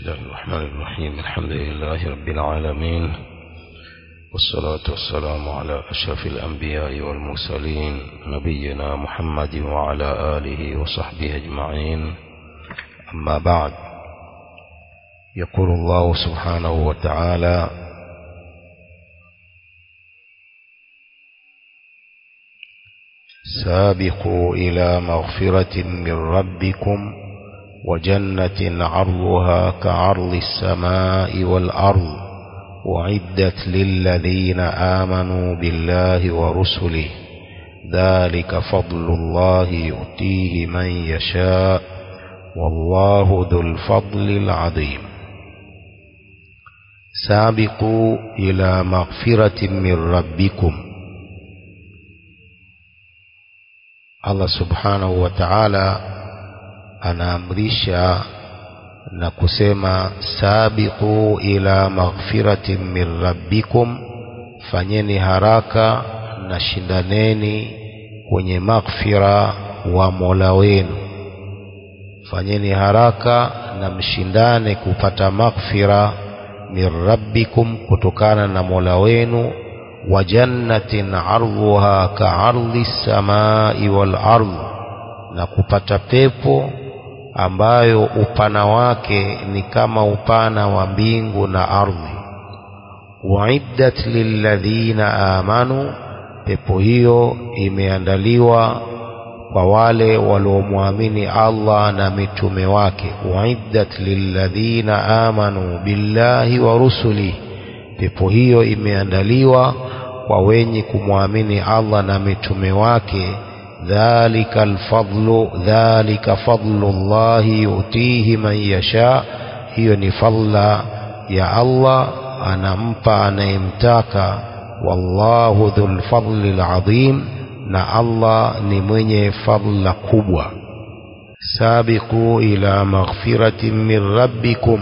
الله الرحمن الرحيم الحمد لله رب العالمين والصلاة والسلام على أشرف الأنبياء والمرسلين نبينا محمد وعلى آله وصحبه أجمعين أما بعد يقول الله سبحانه وتعالى سابقوا إلى مغفرة من ربكم وجنة عرضها كعرض السماء والأرض وعدت للذين آمنوا بالله ورسله ذلك فضل الله يؤتيه من يشاء والله ذو الفضل العظيم سابقوا إلى مغفرة من ربكم Allah subhanahu wa ta'ala anaamrisha na kusema sabiqu ila maghfiratin min rabbikum fanyeni haraka na shindaneni kwenye maghfira wa Mola wenu fanyeni haraka na mshindane kupata maghfira min rabbikum kutokana na Mola wenu wa jannatin ardhuha ka'ardhi samai wal ardh na kupata pepo ambayo upana wake ni kama upana wa mbingu na ardhi waiddat lilladhina amanu pepo hiyo imeandaliwa kwa wale waliomwamini Allah na mitume wake waiddat lilladhina amanu billahi wa rusuli pepo hiyo imeandaliwa kwa wenye kumwamini Allah na mitume wake dhalika alfadlu dhalika fadlu Allah yutihi man yasha hiyo ni fadla ya Allah anampa anayemtaka wallahu dhul fadli alazim na Allah ni mwenye fadla kubwa sabiqu ila maghfiratin min rabbikum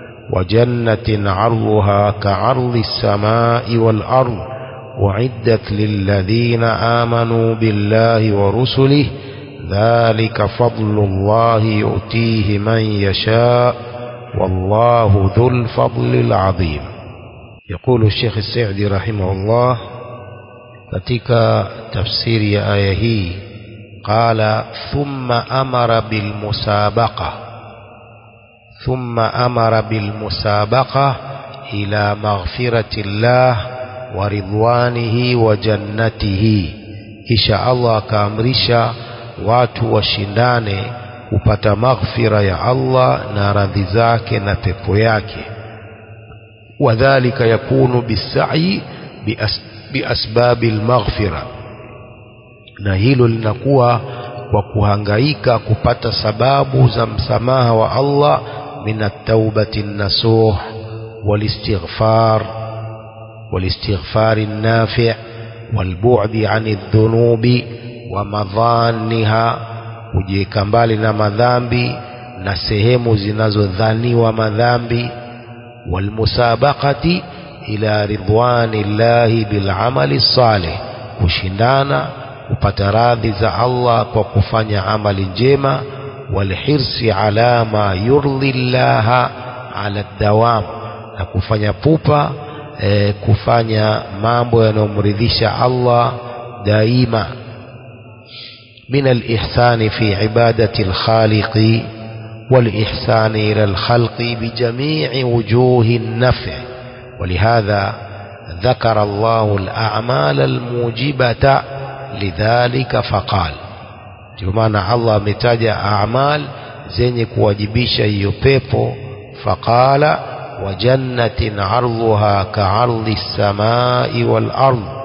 وجنة عرضها كعرض السماء والأرض وعدت للذين آمنوا بالله ورسله ذلك فضل الله يؤتيه من يشاء والله ذو الفضل العظيم يقول الشيخ السعدي رحمه الله katika tafsiri ya aya hii qala thumma amara bilmusabaqa thumma amara bilmusabaqa ila maghfirati llah wa ridwanihi wa jannatihi kisha Allah akaamrisha watu washindane kupata maghfira ya Allah na radhi zake na pepo yake wadhālika yakunu bisai biasbabi almaghfira na hilo linakuwa kwa kuhangaika kupata sababu za msamaha wa Allah min at-taubati an-nasuh wal-istighfar والاستغفار النافع والبعد عن الذنوب ومظانها kujiweka mbali na madhambi na sehemu zinazodhaniwa madhambi walmusabaqati ila ridwani llahi bilamali salih kushindana kupata radhi za Allah kwa kufanya amali njema walhirsi ala ma yurdi llaha ala dawam na kufanya pupa e, kufanya mambo yanayomridhisha Allah daima من الإحسان في عبادة الخالق والإحسان إلى الخلق بجميع وجوه النفع ولهذا ذكر الله الأعمال الموجبة لذلك فقال جمعنا الله متاجة أعمال زينك واجبيش يبيبو فقال وجنة عرضها كعرض السماء والأرض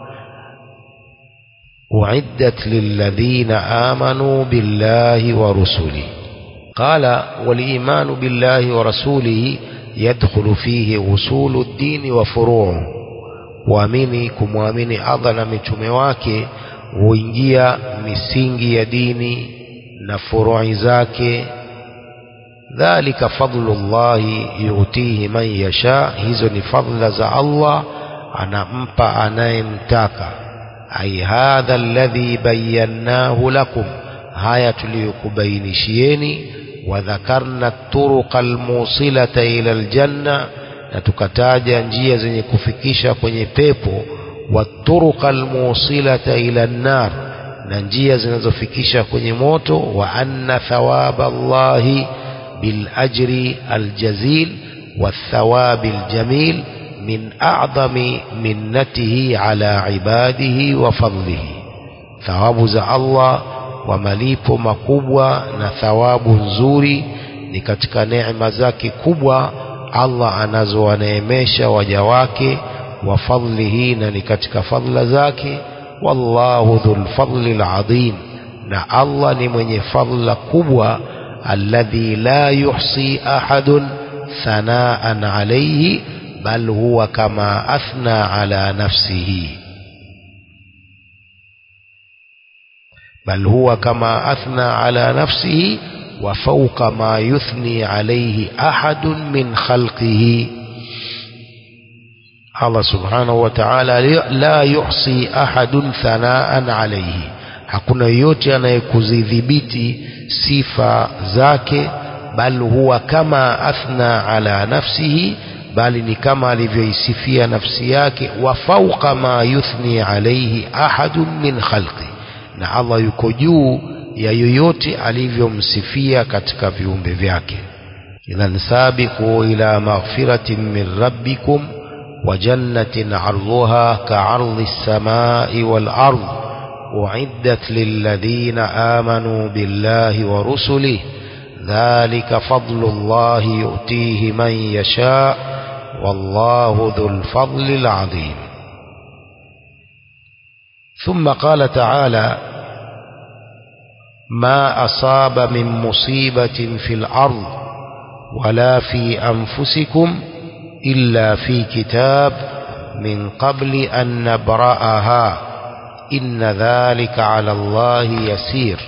أعدت للذين آمنوا بالله ورسله قال والإيمان بالله ورسوله يدخل فيه أصول الدين وفروعه kuamini kumwamini Allah na mitume wake huingia misingi ya dini na furui zake dhalika fadlullahi yutihi man yasha hizo ni fadla za Allah anampa anayemtaka ai hadha alladhi bayannahu lakum haya tuliyokubainishieni wadhakarna turuqa almusilata ila aljanna na tukataja njia zenye kufikisha kwenye pepo waturuqa almusilata ila an-nar na njia zinazofikisha kwenye moto wa anna thawaba Allahi bil ajri aljazil والثواب الجميل من أعظم منته على عباده وفضله ثواب za Allah wa malipo makubwa na thawabu nzuri ni katika neema zake kubwa Allah anazowaneemesha waja wake wa fadlihi na ni katika fadla zake wallahu dhul fadli alazim na Allah ni mwenye fadla kubwa alladhi la yuhsi ahadun thanaan alayhi bal huwa kama athna ala nafsihi بل هو كما أثنى على نفسه وفوق ما يثني عليه أحد من خلقه الله سبحانه وتعالى لا يحصي أحد ثناء عليه hakuna yoyote anayekuzidhibiti sifa zake bal huwa kama athna ala nafsihi bali ni kama alivyoisifia nafsi yake wa fauqa ma yuthni alaihi ahadun min khalqi na Allah yuko juu ya yoyote alivyomsifia katika viumbe vyake idhan sabiqu ila maghfiratin min rabbikum wa jannatin arduha ka'ardi as-samai wal ard u'iddat lilladhina amanu billahi wa rusulihi dhalika fadlu Allahi yu'tihi man yasha wallahu dhul fadli al-'azim ثم قال تعالى ما أصاب من مصيبة في الأرض ولا في أنفسكم إلا في كتاب من قبل أن نبرأها إن ذلك على الله يسير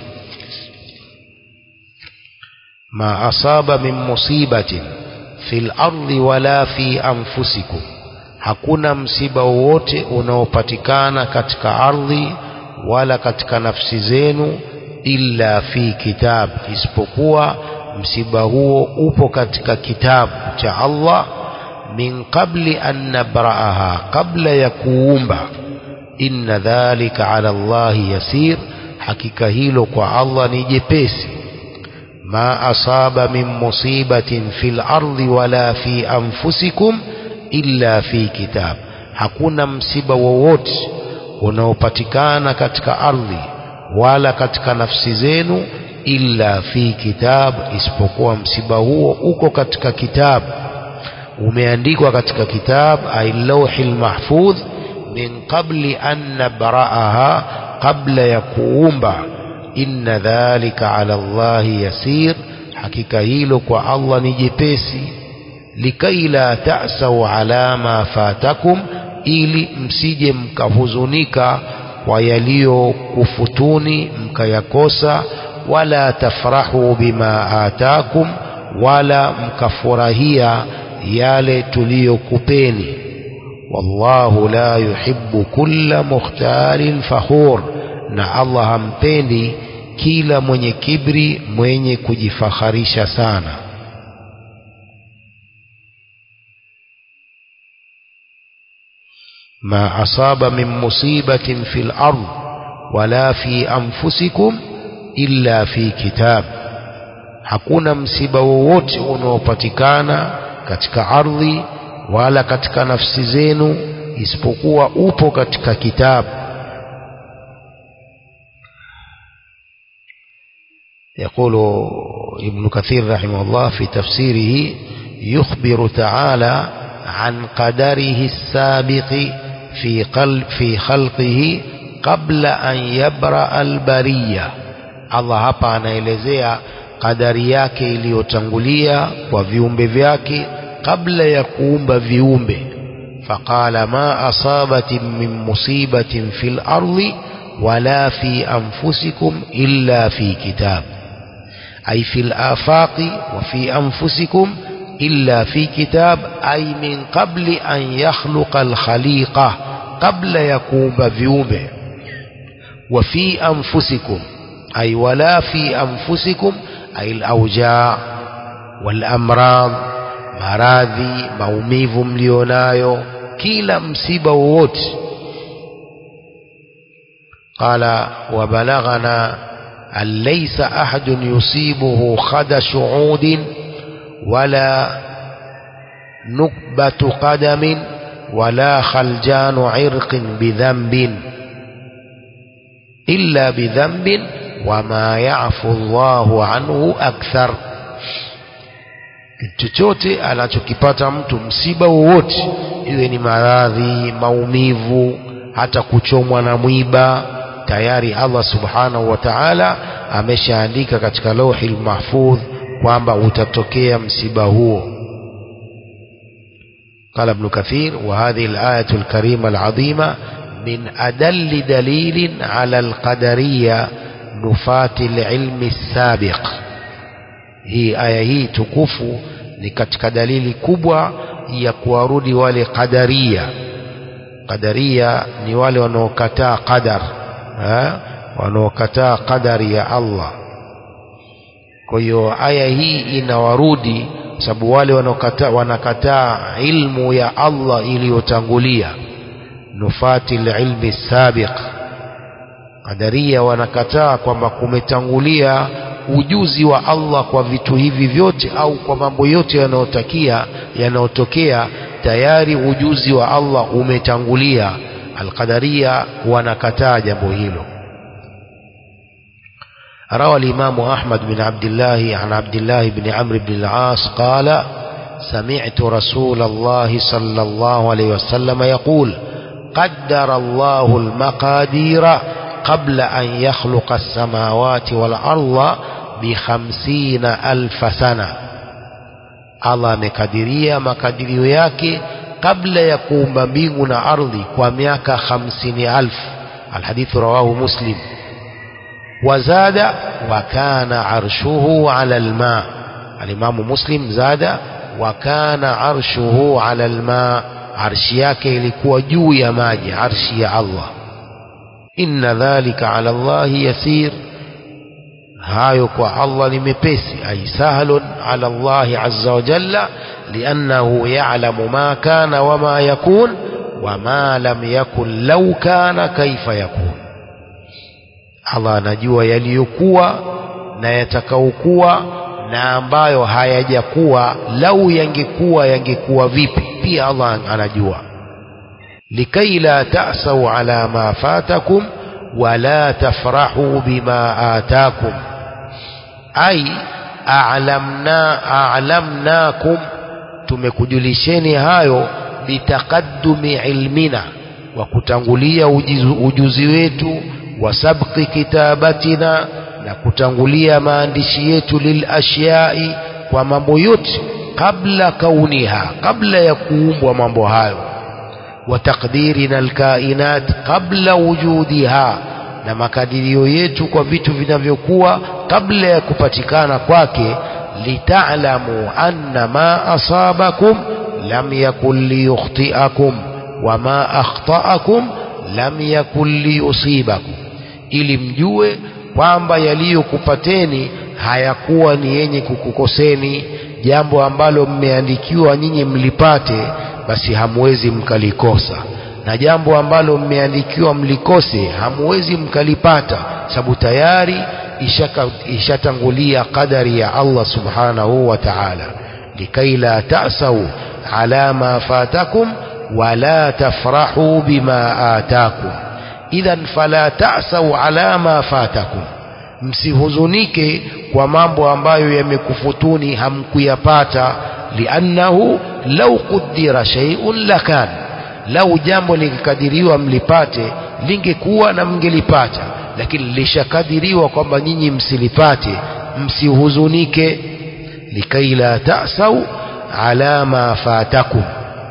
ما أصاب من مصيبة في الأرض ولا في أنفسكم hakuna msiba wowote unaopatikana katika ardhi wala katika nafsi zenu illa fi kitab isipokuwa msiba huo upo katika kitabu cha Allah min qabli an nabraaha kabla ya kuumba inna dhalika ala Allah yasir hakika hilo kwa Allah ni jepesi ma asaba min musibatin fil ardi wala fi anfusikum illa fi kitab hakuna msiba wowote unaopatikana katika ardhi wala katika nafsi zenu illa fi kitab isipokuwa msiba huo uko katika kitab umeandikwa katika kitab ay lawhil mahfudh min qabli an nabraaha qabla ya kuumba inna dhalika ala Allah yasir hakika hilo kwa Allah ni jepesi likai la ta'sau ala ma fatakum ili msije mkahuzunika kwa yaliyokufutuni mkayakosa wala tafrahu bima atakum wala mkafurahia yale tuliyokupeni wallahu la yuhibbu kulla mukhtalin fakhur na Allah hampendi kila mwenye kibri mwenye kujifaharisha sana ما أصاب من مصيبة في الأرض ولا في أنفسكم إلا في كتاب hakuna msiba wowote unaopatikana katika ardhi wala katika nafsi zenu isipokuwa upo katika kitabu يقول ابن كثير رحمه الله في تفسيره يخبر تعالى عن قدره السابق في قلب في خلقه قبل أن يبرأ البرية Allah hapa anaelezea kadari yake iliyotangulia kwa viumbe vyake kabla ya kuumba viumbe faqala ma asabatin min musibatin fil ardi wala fi anfusikum illa fi kitab ay fil afaqi wa fi anfusikum إلا في كتاب أي من قبل أن يخلق الخليقة قبل يكوب فيومه وفي أنفسكم أي ولا في أنفسكم ay al-awja wal-amrad maradhi maumivu mlionayo kila msiba wowote قال وبلغنا أن ليس أحد يصيبه خدش عود ولا نكبة قدم ولا خلجان عرق بذنب إلا بذنب وما يعفو الله عنه أكثر chochote anachokipata mtu msiba wowote iwe ni maradhi maumivu hata kuchomwa na mwiba tayari Allah subhanahu wa ta'ala ameshaandika katika lauhi mahfudh kwamba utatokea msiba huo قال ابن كثير وهذه الآية الكريمة العظيمة من أدل دليل على القدرية نفاة العلم السابق هي آية هي تكفو ni katika dalili kubwa ya kuwarudi wale qadaria qadaria ni wale wanaokataa qadar wanaokataa qadari ya Allah kwa hiyo aya hii inawarudi sababu wale wanaokataa wanakataa ilmu ya Allah iliyotangulia nufati ilmi sabiq qadaria wanakataa kwamba kumetangulia ujuzi wa Allah kwa vitu hivi vyote au kwa mambo yote yanayotakia yanayotokea tayari ujuzi wa Allah umetangulia alqadaria wanakataa jambo hilo روى الإمام أحمد بن عبد الله عن عبد الله بن عمرو بن العاص قال سمعت رسول الله صلى الله عليه وسلم يقول قدر الله المقادير قبل أن يخلق السماوات والأرض بخمسين ألف سنة Allah amekadiria makadirio yake kabla ya kuumba mbingu na ardhi kwa miaka hamsini alfu alhadithu rawahu muslim wazada wa kana arshuhu ala alma alimamu muslim zada wa kana arshuhu ala alma arshi yake ilikuwa juu ya maji arshi ya Allah inna dhalika ala Allahi yasir hayo kwa Allah ni mepesi ay sahlun ala Allahi azza wa jalla liannahu ya'lamu ma kana wama yakun wama lam yakun law kana kaifa yakun Allah anajua yaliyokuwa na yatakaokuwa na ambayo hayajakuwa lau yangekuwa yangekuwa vipi pia Allah anajua likai la ta'sau ala ma fatakum wala tafrahu bima atakum ai a'lamna a'lamnakum tumekujulisheni hayo bitaqaddumi ilmina wa kutangulia ujuzi, ujuzi wetu wa sabqi kitabatina na kutangulia maandishi yetu lil ashyai kwa mambo yote kabla kauniha kabla ya kuumbwa mambo hayo wa taqdirina alkainat kabla wujudiha na makadirio yetu kwa vitu vinavyokuwa kabla ya kupatikana kwake litalamu anna ma asabakum lam yakun liyukhtiakum wama akhtaakum lam yakun liyusibakum ili mjue kwamba yaliyokupateni hayakuwa ni yenye kukukoseni jambo ambalo mmeandikiwa nyinyi mlipate basi hamwezi mkalikosa na jambo ambalo mmeandikiwa mlikose hamwezi mkalipata sababu tayari ishatangulia qadari ya Allah subhanahu wa ta'ala likai la ta'sau ala ma fatakum wala tafrahu bima atakum idhan fala ta'sau ala ma fatakum msihuzunike kwa mambo ambayo yamekufutuni hamkuyapata liannahu lau qudira shay'un lakan lau jambo likikadiriwa mlipate lingekuwa na mngelipata lakini lishakadiriwa kwamba nyinyi msilipate msihuzunike likai la ta'sau ala ma fatakum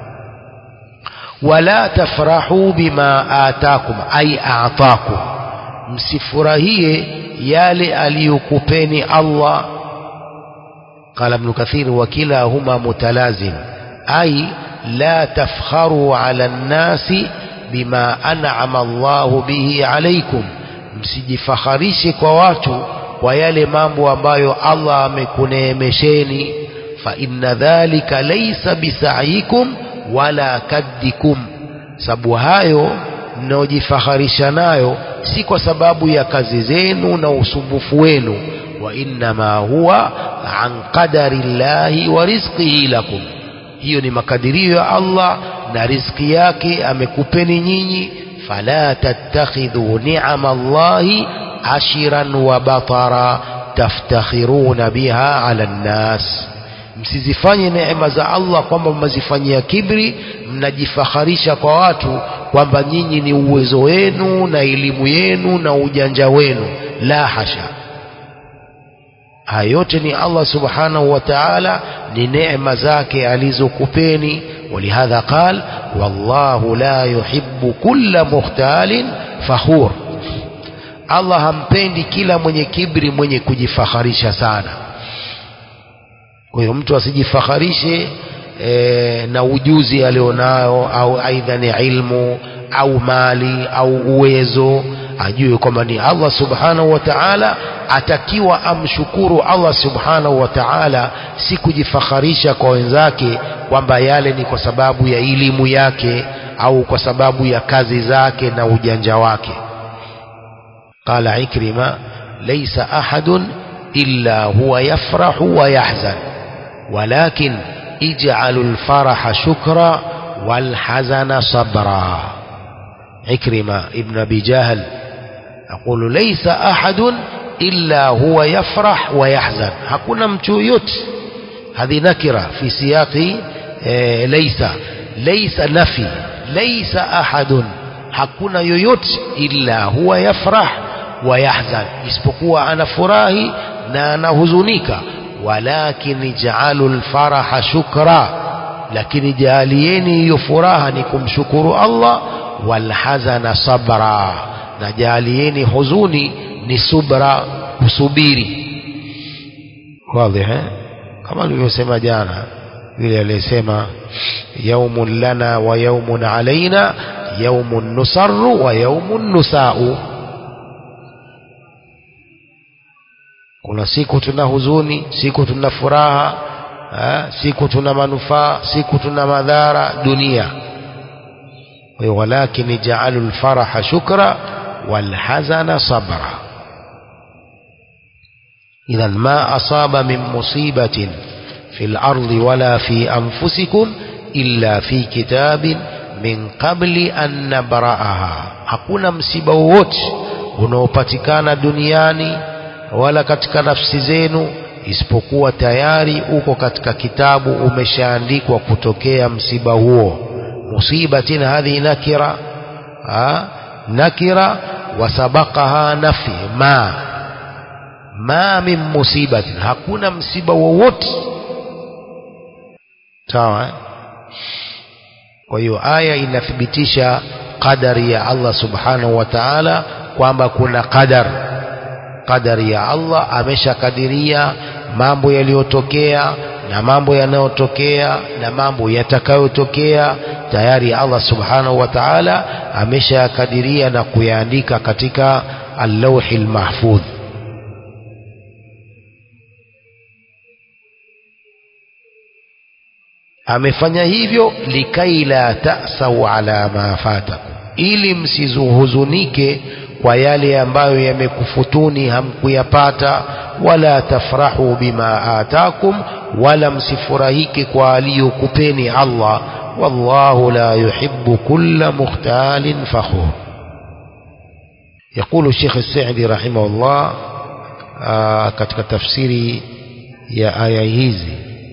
wala tafrahu bima atakum ay a'takum msifurahie yale aliyokupeni Allah قال ابن كثير وكلاهما متلازم أي لا تفخروا على الناس بما أنعم الله به عليكم msijifakharishe kwa watu kwa yale mambo ambayo Allah amekuneemesheni fa inna dhalika laysa bisaikum wala kaddikum sababu hayo mnaojifaharisha nayo si kwa sababu ya kazi zenu na usumbufu wenu wa innama huwa an qadari llahi wa rizqihi lakum hiyo ni makadirio ya Allah na riziki yake amekupeni nyinyi fala tattakhidhu ni'ama Allahi ashiran wa batara taftakhiruna biha ala nnas msizifanye neema za Allah kwamba mmazifanyia kibri mnajifaharisha kwa watu kwamba nyinyi ni uwezo wenu na elimu yenu na ujanja wenu la hasha haya yote ni Allah subhanahu wa ta'ala ni neema zake alizokupeni ولهذا قال والله لا يحب كل مختال فخور Allah hampendi kila mwenye kibri mwenye kujifaharisha sana kwa hiyo mtu asijifaharishe e, na ujuzi alionao au aidha ni ilmu au mali au uwezo ajue kwamba ni Allah subhanahu wa ta'ala atakiwa amshukuru Allah subhanahu wa ta'ala si kujifaharisha kwa wenzake kwamba yale ni kwa sababu ya elimu yake au kwa sababu ya kazi zake na ujanja wake قال عكرمة ليس أحد إلا هو يفرح ويحزن ولكن اجعلوا الفرح شكرا والحزن صبرا عكرمة ابن أبي جهل يقول ليس أحد إلا هو يفرح ويحزن hakuna mtu yote هذه نكرة في سياق ليس ليس نفي ليس أحد hakuna yoyote illa huwa yafrah wa yahzan isipokuwa anafurahi na anahuzunika walakin ij'alu alfaraha shukra lakini jaalieni hiyo furaha ni kumshukuru Allah walhazana sabra na jaalieni huzuni ni subra kusubiri wazi eh kama nilivyosema jana yule aliyesema yaumun lana wa yaumun alaina yaumun nusarru wa yaumun nusau kuna siku tuna huzuni siku tuna furaha ha? siku tuna manufaa siku tuna madhara dunia walakin ja'alu alfaraha shukra walhazana sabra idhan ma asaba min musibatin في الأرض ولا في أنفسكم إلا في كتاب من قبل أن نبرأها hakuna msiba wowote unaopatikana duniani wala katika nafsi zenu isipokuwa tayari uko katika kitabu umeshaandikwa kutokea msiba huo musibatin hadhi nakira ha? nakira wasabaqaha nafi ma ma min musibatin hakuna msiba wowote sawa eh? kwa hiyo aya inathibitisha qadari ya Allah subhanahu wa ta'ala kwamba kuna qadar qadari ya Allah ameshakadiria mambo yaliyotokea na mambo yanayotokea na mambo yatakayotokea tayari Allah subhanahu wa ta'ala ameshakadiria na kuyaandika katika al-lawhi al-mahfudh amefanya hivyo likai la tasau ala ma fatakum ili msizuhuzunike kwa yale ambayo yamekufutuni hamkuyapata wala tafrahu bima atakum wala msifurahike kwa aliyokupeni Allah wallahu la yuhibbu kulla mukhtalin fakhur يقول الشيخ السعدي رحمه الله katika tafsiri ya aya hizi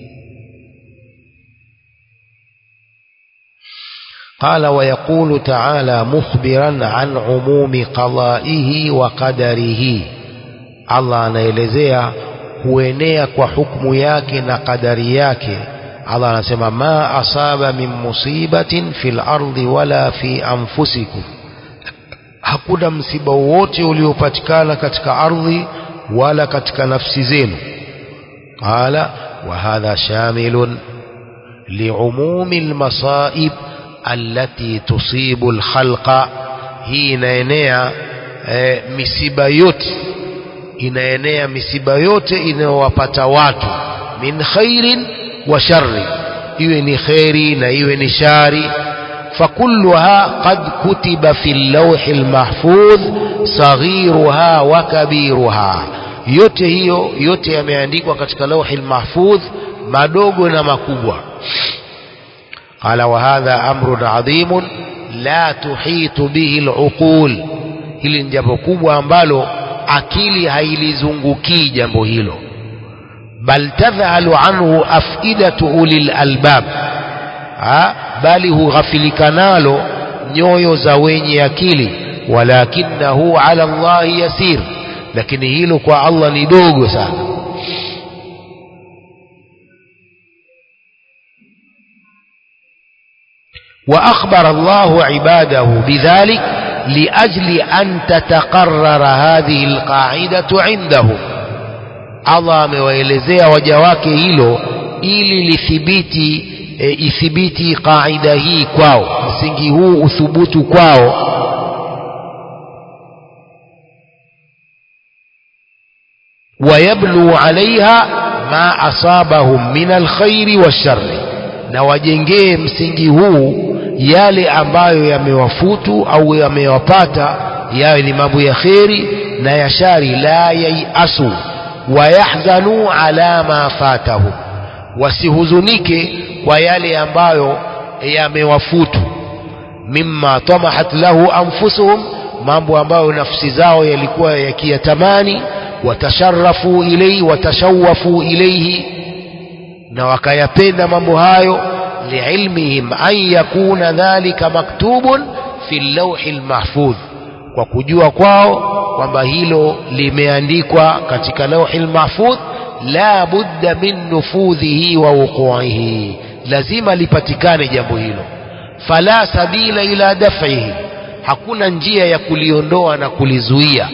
قال ويقول تعالى مخبرا عن عموم قضائه وقدره الله anaelezea kuenea kwa hukumu yake na kadari yake Allah anasema ma asaba min musibatin fil ardi wala fi anfusikum hakuna msiba wowote uliopatikana katika ardhi wala katika nafsi zenu qala wa hadha shamilun liumumi almasaib allati tusibu alkhalqa hii inaenea e, misiba yote inaenea misiba yote inayowapata watu min khairin wa sharri iwe ni kheri na iwe ni shari فكلها قد كتب في اللوح المحفوظ صغيرها وكبيرها yote hiyo yote yameandikwa katika lauhi mahfudh madogo na makubwa qala wa hadha amrun adhimun la tuhitu bihi aluqul hili ni jambo kubwa ambalo akili hailizungukii jambo hilo bal tadhhalu anhu afidatu ulil albab ha? bali hughafilika nalo nyoyo za wenye akili walakinahu ala Allahi yasir lakini hilo kwa Allah ni dogo sana وأخبر الله عباده بذلك لأجل أن تتقرر هذه القاعدة عنده Allah amewaelezea waja wake hilo ili lithibiti e, ithibiti qaida hii kwao msingi huu uthubutu kwao wayablu alaiha ma asabahum min alkhairi washarri na wajengee msingi huu yale ambayo yamewafutu au yamewapata yawe ni mambo ya kheri na ya shari la yaiasu wayahzanu ala ma fatahum wasihuzunike kwa yale ambayo yamewafutu mimma tamahat lahu anfusuhum mambo ambayo nafsi zao yalikuwa yakiyatamani watasharafu ilaihi watashawafu ilaihi na wakayapenda mambo hayo liilmihim an yakuna dhalika maktubun fi llauhi lmahfudh kwa kujua kwao kwamba hilo limeandikwa katika lauhi lmahfudh la budda min nufudhihi wa wuquihi lazima lipatikane jambo hilo fala sabila ila daf'ihi hakuna njia ya kuliondoa na kulizuia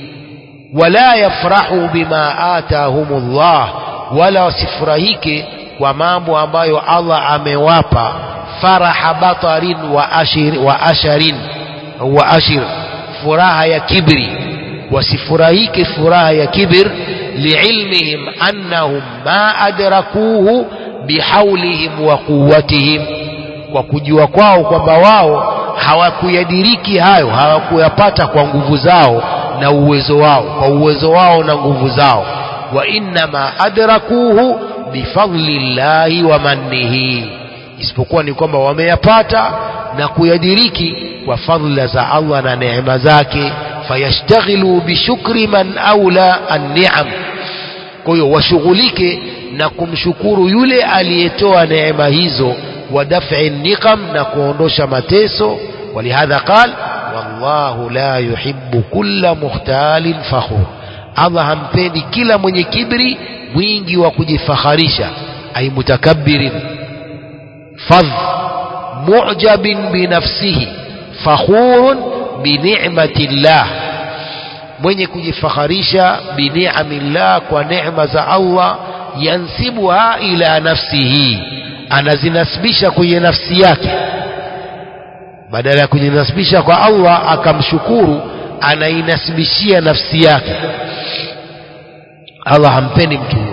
wala yafrahu bima atahumullah wala wasifurahike kwa mambo ambayo Allah amewapa faraha batarin wa ashir wa asharin wa ashir furaha ya kibri wasifurahike furaha ya kibir liilmihim annahum ma adrakuhu bihaulihim wa quwwatihim kwa kujua kwao kwamba wao hawakuyadiriki hayo hawakuyapata kwa nguvu zao na uwezo wao kwa uwezo wao na nguvu zao wa innama adrakuhu bifadli llahi wa mannihi isipokuwa ni kwamba wameyapata na kuyadiriki kwa fadhila za Allah na neema zake fayashtaghilu bishukri man aula an-ni'am kwa hiyo washughulike na kumshukuru yule aliyetoa neema hizo wa daf'i niqam na kuondosha mateso ولهذا قال والله لا يحب كل مختال فخور Allah hampendi kila mwenye kibri mwingi wa kujifakharisha ay mutakabbirin fadh mu'jabin binafsihi fakhurun bini'mati llah mwenye kujifakharisha bini'amillah kwa neema za Allah yansibuha ila nafsihi anazinasibisha kwenye nafsi yake badala ya kujinasibisha kwa Allah akamshukuru anainasibishia nafsi yake Allah hampendi mtu huyo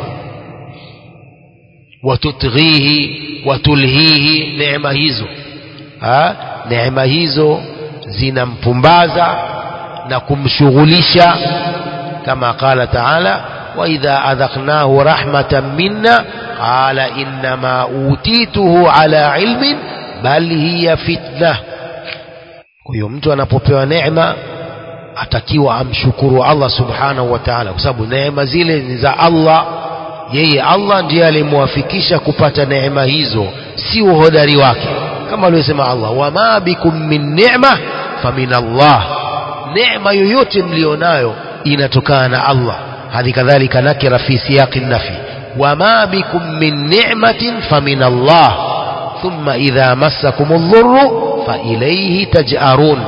watutghihi watulhihi neema hizo ha? neema hizo zinampumbaza na kumshughulisha kama qala taala waidha adhaqnahu rahmatan minna qala innama utituhu ala ilmin bal hiya fitna kwa hiyo mtu anapopewa neema atakiwa amshukuru Allah subhanahu wa ta'ala kwa sababu neema zile ni za Allah yeye Allah ndiye alimwafikisha kupata neema hizo si uhodari wake kama alivyosema Allah wama bikum min ni'ma famin Allah neema yoyote mlionayo inatokana na Allah hadi kadhalika nakira fi siyaqi nafi wama bikum min ni'matin famin Allah thumma idha massakum adh-dhurru fa ilayhi taj'arun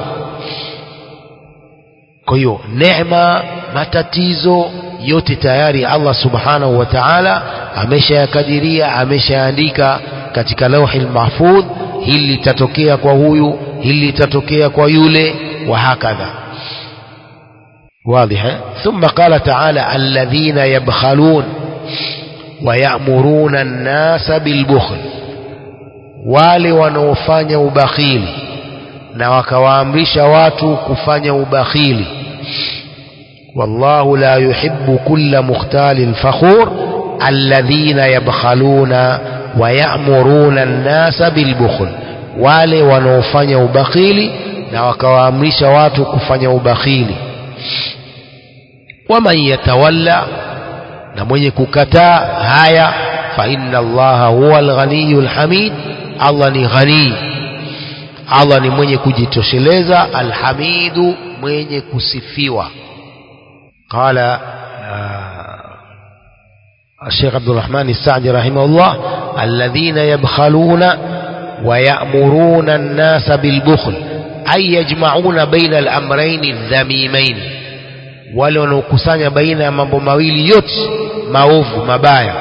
kwa hiyo neema matatizo yote tayari Allah subhanahu wa ta'ala ameshayakadiria ameshaandika katika lauhi mahfudh hili litatokea kwa huyu hili litatokea kwa yule wa hakadha واضح ثم قال تعالى الذين يبخلون ويأمرون الناس بالبخل wale wanaofanya ubakhili na wakawaamrisha watu kufanya ubakhili wallahu la yuhibbu kulla mukhtalin fakhur alladhina yabkhaluna wayamuruna nnasa bilbukhl wale wanaofanya ubakhili na wakawaamrisha watu kufanya ubakhili waman yatawalla na mwenye kukataa haya fa inna allaha huwa alghaniyu alhamid allah ni ghanii allah ni mwenye kujitosheleza alhamidu mwenye kusifiwa qala الشيخ عبد الرحمن السعدي رحمه الله الذين يبخلون ويأمرون الناس بالبخل أي يجمعون بين الأمرين الذميمين wale wanaokusanya baina ya mambo mawili yote maovu mabaya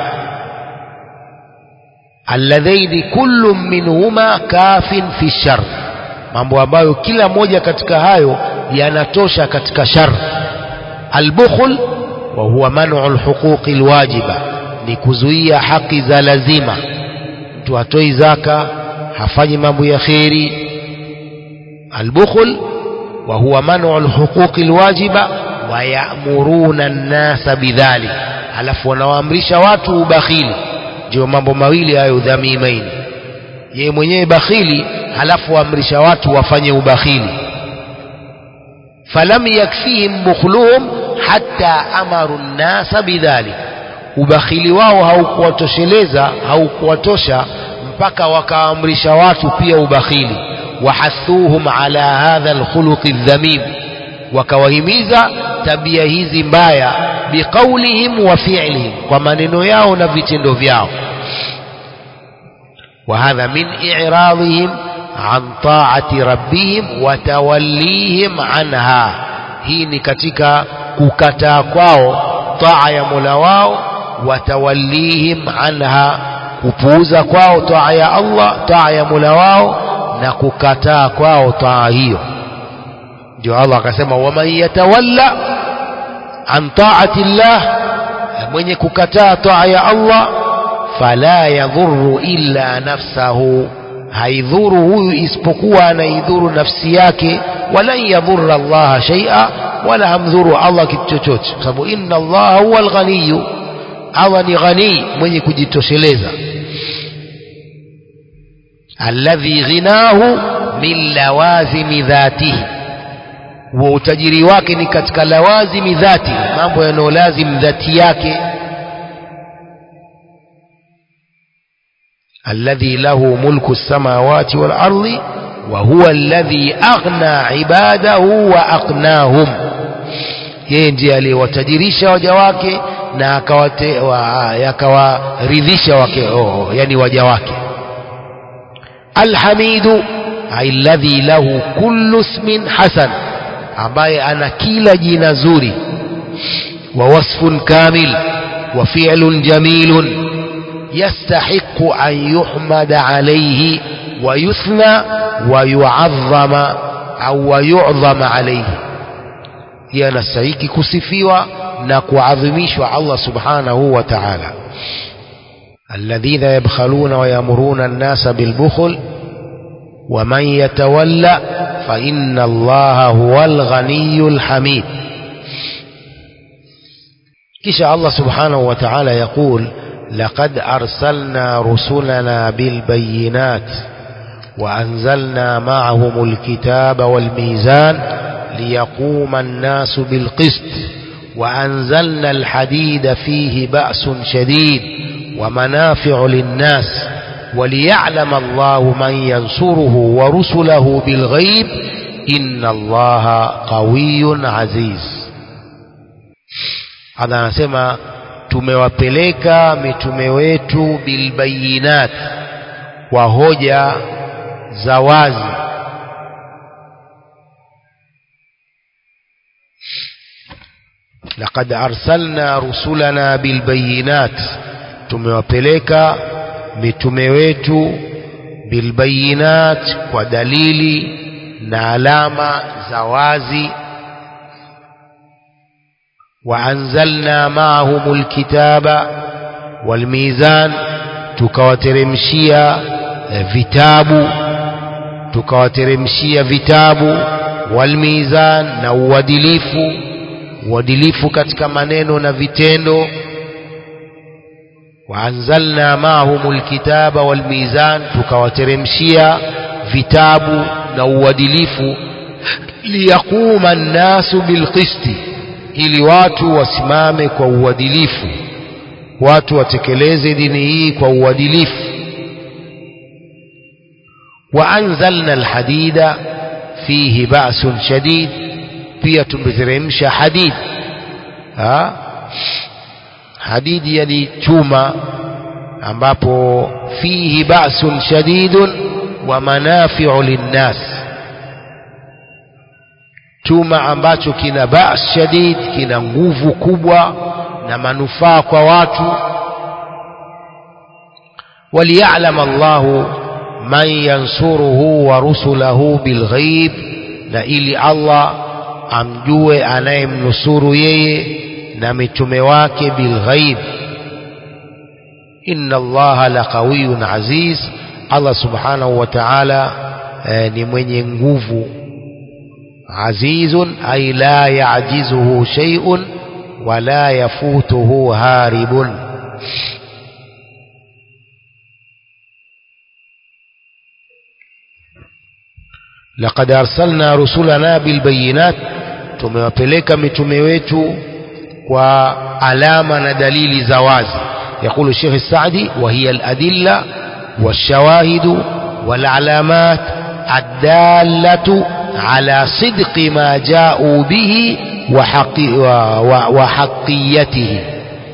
alladhaini kullu minhuma kafin fi shar mambo ambayo kila moja katika hayo yanatosha katika shar albukhl wa huwa man'u alhuquqi alwajiba ni kuzuia haki za lazima mtu hatoi zaka hafanyi mambo ya kheri albukhl wa huwa man'u alhuquqi alwajiba wayamuruna nnasa bidhalik alafu wanawaamrisha watu ubakhili ndio mambo mawili hayo dhamimaini yeye mwenyewe bakhili halafu waamrisha watu wafanye ubakhili falam yakfihim bukhluhum hatta amaru nnasa bidhalik ubakhili wao haukuwatosheleza haukuwatosha mpaka wakaamrisha watu pia ubakhili wahathuhum ala hadha alkhuluqi aldhamim wakawahimiza tabia hizi mbaya biqaulihim wa fi'lihim kwa maneno yao na vitendo vyao وهذا من إعراضهم عن طاعة ربهم وتوليهم عنها hii ni katika kukataa kwao taa ya mola wao watawallihim anha kupuuza kwao taa ya allah taa ya mola wao na kukataa kwao taa hiyo ndio allah akasema waman yatawalla an taati llah mwenye kukataa taa ya allah fala yadhuru illa nafsahu haidhuru huyu isipokuwa anaidhuru nafsi yake walan yadhurra allaha shaia wala hamdhuru allah kitu chochote kwa sababu inna allaha huwa alghaniyu allah ni ghanii mwenye kujitosheleza alladhi ghinahu min lawazimi dhatihi wa utajiri wake ni katika lawazimi dhati mambo yanayolazim dhati yake الذي له ملك السماوات والأرض وهو الذي أغنى عباده وأقناهم yeye ndiye aliyewatajirisha waja wake na akawaridhisha wake oh, yani waja wake alhamidu alladhi lahu kullu ismin hasan ambaye ana kila jina zuri wa wasfun kamil wa fi'lun jamilun يستحق أن يحمد عليه ويثنى ويعظم أو ويعظم عليه yanastahiki kusifiwa na kuadhimishwa Allah subhanahu wa ta'ala alladhina yabkhaluna wa yamuruna an-nasa bilbukhl wa man yatawalla fa inna Allaha huwal ghaniyyul hamid kisha Allah subhanahu wa ta'ala yaqul لقد أرسلنا رسلنا بالبينات وأنزلنا معهم الكتاب والميزان ليقوم الناس بالقسط وأنزلنا الحديد فيه بأس شديد ومنافع للناس وليعلم الله من ينصره ورسله بالغيب إن الله قوي عزيز هذا نسمى tumewapeleka mitume wetu bilbayinat kwa hoja za wazi laqad arsalna rusulana bilbayinat tumewapeleka mitume wetu bilbayinat kwa dalili na alama za wazi waanzalna maahum lkitaba walmizan tukawateremshia vitabu tukawateremshia vitabu walmizan na uadilifu uadilifu katika maneno na vitendo waanzalna maahum lkitaba walmizan tukawateremshia vitabu na uadilifu liyaquma nnasu bilqisti ili watu wasimame kwa uadilifu watu watekeleze dini hii kwa uadilifu waanzalna alhadida fihi ba'sun shadid pia tumeteremsha hadid ha? hadidi yani chuma ambapo fihi ba'sun shadidun wa manafi'u linnas chuma ambacho kina ba's shadid kina nguvu kubwa na manufaa kwa watu وليعلم الله من ينصره ورسله بالغيب na ili Allah amjue anayemnusuru yeye na mitume wake bilghaib inna allaha laqawiyun aziz Allah subhanahu wa ta'ala eh, ni mwenye nguvu azizun ay la ya'jizuhu shay'un wa la yafutuhu haribun لقد أرسلنا رسلنا بالبينات tumewapeleka mitume wetu kwa alama na dalili za wazi يقول الشيخ السعدي وهي الأدلة والشواهد والعلامات الدالة على صدق ما جاءوا به وحقي وحقيته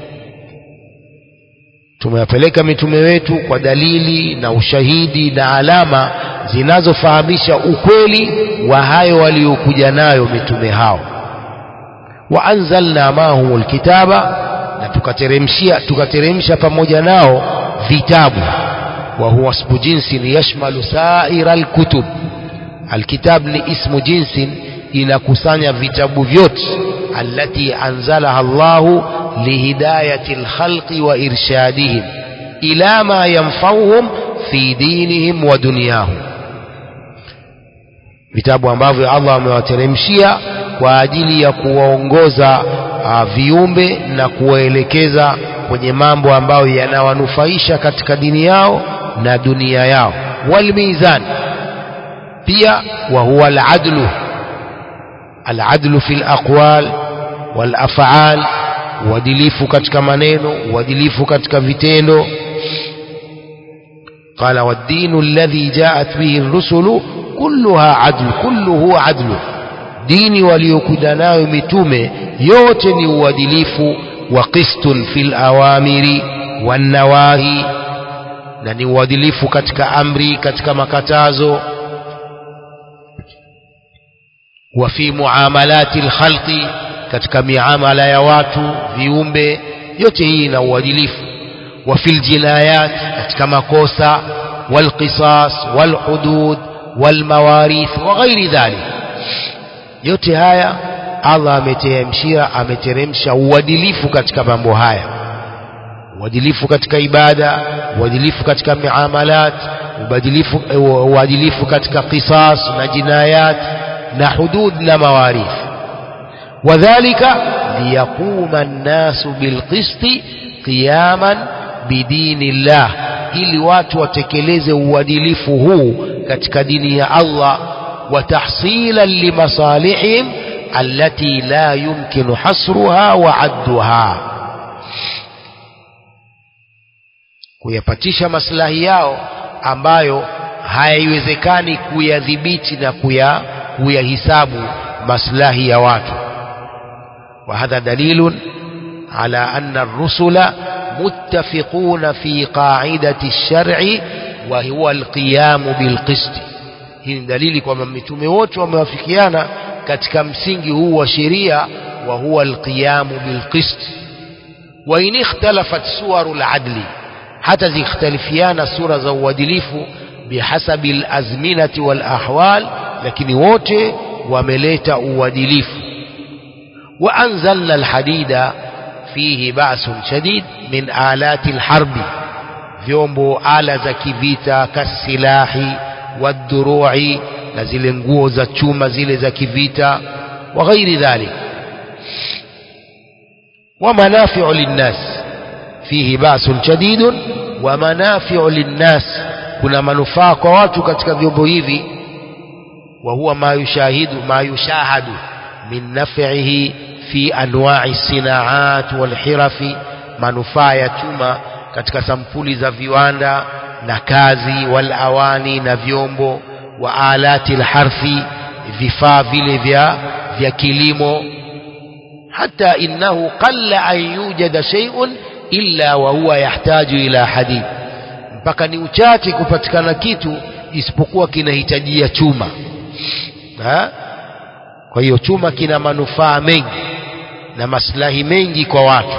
tumewapeleka mitume wetu kwa dalili na ushahidi na alama zinazofahamisha ukweli wa hayo waliokuja nayo mitume hao wa anzalna mahum alkitaba na tukateremshia tukateremsha pamoja nao vitabu wa huwa ismu jinsin yashmalu saira alkutub alkitab ni ismu jinsin inakusanya vitabu vyote allati anzalaha Allahu lihidayati alkhalqi wa irshadihim ila ma yanfauhum fi dinihim wa dunyahum vitabu ambavyo Allah amewateremshia kwa ajili ya kuwaongoza uh, viumbe na kuwaelekeza kwenye mambo ambayo yanawanufaisha katika dini yao na dunia yao walmizan pia wa huwa aladlu aladlu fi alaqwal walaf'al uadilifu katika maneno uadilifu katika vitendo قال والدين الذي جاءت به الرسل كلها عدل كله عدل dini waliokuja nayo mitume yote ni uadilifu wa qistun fil awamiri wan nawahi na ni uadilifu katika amri katika makatazo wa fi muamalati alkhalqi katika miamala ya watu viumbe yote hii ina uadilifu wa fil jinayat katika makosa wal qisas wal hudud wal mawarith wa ghairi dhalik yote haya Allah ameteremshia ameteremsha uadilifu katika mambo haya uadilifu katika ibada uadilifu katika miamalat uadilifu uadilifu katika qisas na jinayat na hudud na mawarith wadhālika liyaquma an-nasu bilqisti qiyaman bidinillah ili watu watekeleze uadilifu huu katika dini ya Allah وتحصيلا لمصالحهم التي لا يمكن حصرها وعدها kuyapatisha maslahi yao ambayo hayaiwezekani kuyadhibiti na kuya kuyahisabu maslahi ya watu وهذا دليل على أن الرسل متفقون في قاعدة الشرع وهو القيام بالقسط hii ni dalili kwamba mitume wote wamewafikiana katika msingi huu wa sheria wa huwa alqiyamu bilqist wa in ikhtalafat suwaru aladli hata zikhtalifiana sura za uadilifu bihasabi alazminati walahwal lakini wote wameleta uadilifu وأنزلنا الحديد فيه بأس شديد من آلات الحرب vyombo ala za kivita kasilahi wadurui na zile nguo za chuma zile za kivita wa ghairi dhalik wa manafi'u linnas fihi ba'sun shadidun wa manafi'u linnas kuna manufaa kwa watu katika vyombo hivi wa huwa ma yushahidu ma yushahadu min naf'ihi fi anwa'i sinaat wal hirafi manufaa ya chuma katika sampuli za viwanda na kazi wal awani na vyombo wa alati alharfi vifaa vile vya vya kilimo hata innahu qalla an yujada shay'un illa wa huwa yahtaju ila hadid mpaka ni uchache kupatikana kitu isipokuwa kinahitajia chuma ha? kwa hiyo chuma kina manufaa mengi na maslahi mengi kwa watu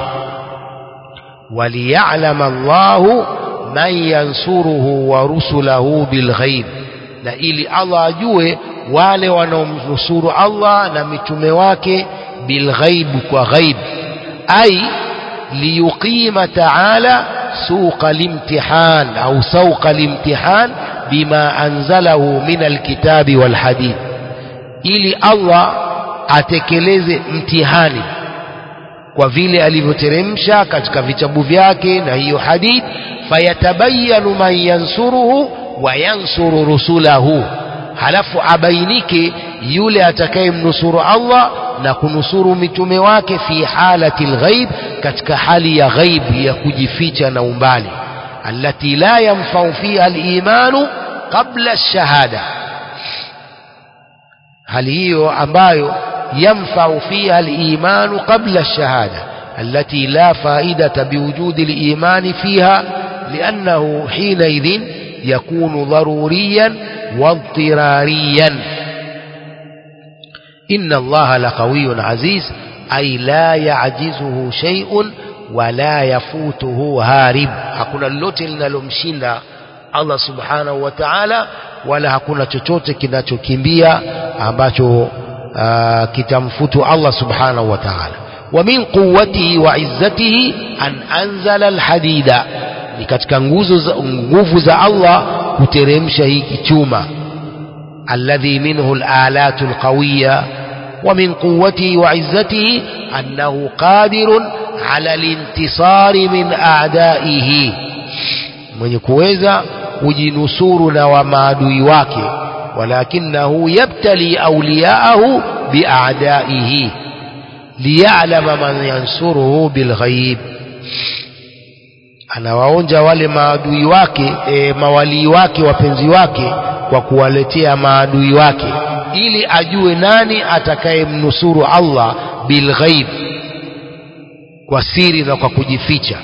وليعلم الله من ينصره ورسله بالغيب na ili Allah ajue wale wanaomnusuru Allah na mitume wake bilghaib kwa ghaib ay liyuqima ta'ala suqa limtihan au sawqa limtihan bima anzalahu min alkitabi walhadith ili Allah atekeleze mtihani kwa vile alivyoteremsha katika vitabu vyake na hiyo hadith fayatabayanu man yansuruhu wa yansuru rusulahu halafu abainike yule atakayemnusuru Allah na kunusuru mitume wake fi halati lghaib katika hali ya ghaib ya kujificha na umbali allati la yanfau fiha alimanu qabla ash-shahada hali hiyo ambayo ينفع فيها الإيمان قبل الشهادة التي لا فائدة بوجود الإيمان فيها لأنه حينئذ يكون ضروريا واضطراريا إن الله لقوي عزيز أي لا يعجزه شيء ولا يفوته هارب hakuna lolote linalomshinda Allah subhanahu wa ta'ala wala hakuna chochote kinachokimbia ambacho Uh, kitamfutu Allah subhanahu wa ta'ala wa min quwwatihi wa izzatihi an anzala alhadida ni katika nguzo za nguvu za Allah kuteremsha hiki chuma alladhi minhu alalatu alqawiyya wa min quwwatihi wa izzatihi annahu qadirun ala alintisari min a'daihi mwenye kuweza kujinusuru na wa maadui wake ولكنه يبتلي أولياءه بأعدائه ليعلم من ينصره بالغيب anawaonja wale maadui wake e, mawalii wake wapenzi wake kwa kuwaletea maadui wake ili ajue nani atakayemnusuru Allah bilghaib kwa siri na kwa kujificha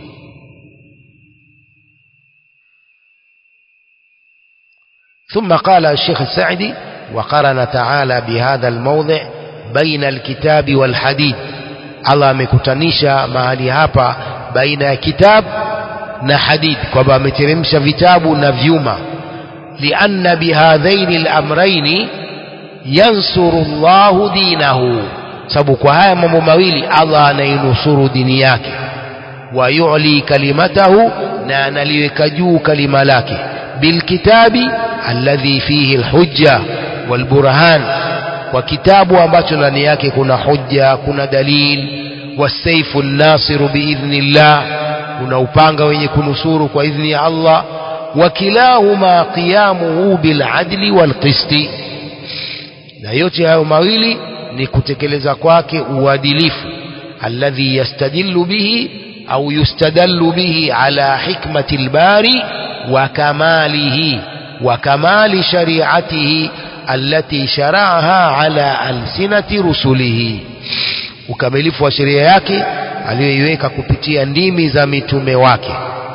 ثم قال الشيخ السعدي وقرن تعالى بهذا الموضع بين الكتاب والحديث الله amekutanisha mahali hapa baina ya kitab na hadith kwamba ameteremsha vitabu na vyuma lianna bihadhaini al-amrayn yansuru Allahu dinahu sababu kwa haya mambo mawili Allah anainusuru dini yake wa yu'li kalimatahu na analiweka juu kalima lake bilkitabi alladhi fihi alhujja walburhan kwa kitabu ambacho ndani yake kuna hujja kuna dalil wasaifu nasiru biidhnillah kuna upanga wenye kunusuru kwa idhni ya Allah wakilahuma qiyamuhu biladli walqisti na yote hayo mawili ni kutekeleza kwake uadilifu alladhi yastadillu bihi au yustadallu bihi ala hikmati albari wa kamalihi wa kamali shari'atihi allati shara'aha ala alsinati rusulihi ukamilifu wa sheria yake aliyoiweka kupitia ndimi za mitume wake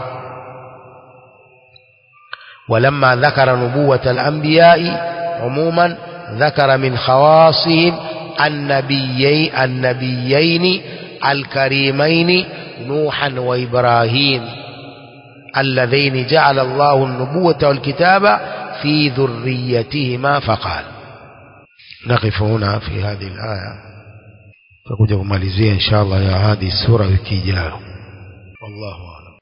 ولما ذكر نبوة الأنبياء عموما ذكر من خواصهم النبيين النبيين الكريمين نوحا وإبراهيم اللذين جعل الله النبوة والكتاب في ذريتهما فقال نقف هنا في هذه الآية tutakuja kumalizia inshallah ya hadi sura wiki ijayo wallahu